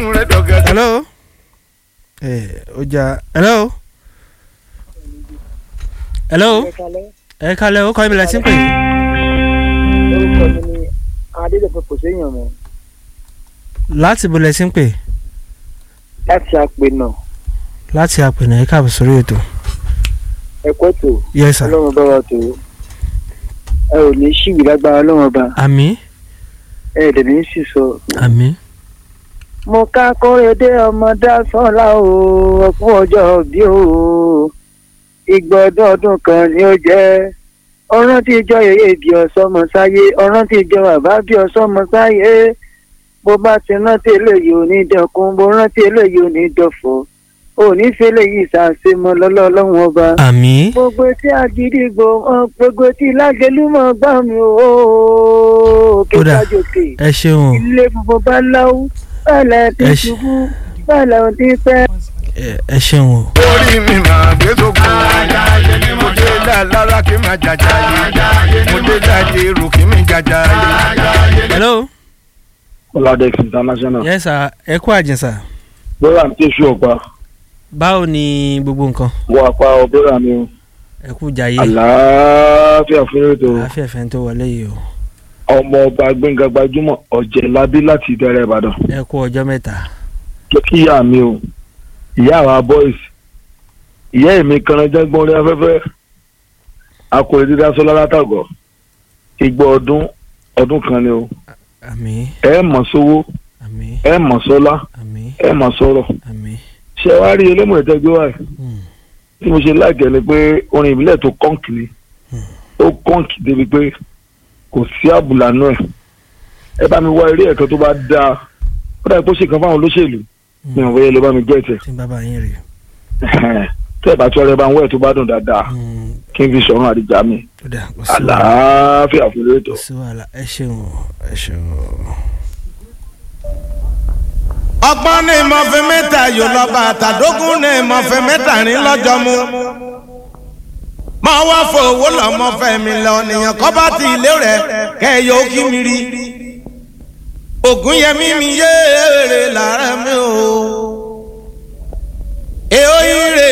inú rẹ̀ dọ̀gẹ́dẹ́. hello ẹ ọjà hello hello ẹ kalẹ ó kọ́ ibi lẹ́sìn pé orúkọ mi ni adédọ̀fẹ́ kò séèyàn mọ́ láti bo lẹ́sìn pé láti àpè náà láti àpènà ẹ káàbọ̀ sórí ètò ẹ̀kọ́ tó yes sir ọlọ́run bá wa tó ẹ ò ní ṣìwì lágbára ọlọ́run bá àmì ẹ ẹ̀ dẹ̀ ní sì sọ. àmì mo ká kórèdé ọmọ dásánlá o ọkùn ọjọ́ bí o ìgbà ọdún ọdún kan ni ó jẹ́ ọ̀rán tí ìjọ yèyé bí ọ̀sọ́mọ sáyé ọ̀rán tí ìjọ bàbá bí ọ̀sọ́mọ sáyé bó bá ti rántí eléyìí ò ní dẹkùn bó rántí eléyìí ò ní dọ̀fọ̀ ò ní fẹ́lẹ̀ yìí ṣàṣemọ lọ́lọ́ ọlọ́run ọba àmì gbogbo tí àgídìgbò hàn gbogbo tí lágẹlúmọ gbà mí o òkè Kódà. kájòkè ẹ ṣeun ilé funfun bá láwù bẹ́ẹ̀ tí Ẹ ṣe- ṣubú bẹ́ẹ̀ tí pẹ́. ẹ- ẹ ṣeun o orí mi máa gbé sóko. mo dé lára kí n máa jàjà yé. mo dé láti èrò kí n jàjà yé. hello Oladex International. yes sir ẹ kú àjẹsà Bọ́lá ń tẹ̀sù ọ̀pá. báwo ni gbogbo nǹkan Wọ apá ọ̀bẹ́rà mi o. ẹ kú jayé Àlàáfíà fún ètò. àfẹ́fẹ́ tó wọlé yìí o Ọmọ ọba Gbẹ̀ngà gbajúmọ̀ ọ̀jẹ̀ labí láti ìdẹ̀rẹ̀ Ìbàdàn. ẹ kú ọjọ́ mẹ́ta Jẹ́ kí ìyá mi o. Ìyá àwa boys. Ìyá èmi kanajá gbọ́n orí afẹ́fẹ́. Akọ̀rẹ́ dídá sọ́lá látàgọ̀. Igbó ọdún ọdún kan ni o. àmì Ẹ mọ̀ sówó, àmì ẹ mọ̀ sọ́lá, àmì ẹ mọ̀ sọ̀rọ̀. àmì Ṣé wàá rí elémọ̀ ìtẹ́gbẹ́ wáyé? Hmm. tí mo ṣe láìkẹ́ ni pé orin ìbílẹ̀ tó kọ́ǹkì ni ó kọ́ǹkì débi pé kò sí àbùlà náà ẹ̀ ẹ bá mi wá eré ẹ̀kan tó bá dáa ó dàbí pé ó ṣe kan fáwọn olóṣèlú mi ò wọ́yẹ ló bá mi jẹ́ ẹ̀tẹ̀ tí bàbá yín rè tẹ́ ẹ̀ bá tí ọ̀rẹ́ bá ń wẹ̀ tó bá dùn dáadáa Hmm, kí n fi sọ̀rọ̀ àdìjà mi ó dà kò sí wàhálà àlàáfíà fún lóòótọ́. kò sí wàhálà ẹ ṣeun o ẹ ṣeun o. ọgbọ́n ní ìmọ̀fẹ́ mẹ́ta yóò lọ bá àtàdógún ní ìmọ̀fẹ́ mẹ́ta ní lọ́jọ́ mu. máa wá fowó lọ́mọ́fẹ́ mi lọ nìyẹn kọ́ bá ti ilé rẹ̀ kẹ́ ẹ yóò kí mi rí. ògùn yẹmí mi yéèrè lára mi o. èèyàn yìí rè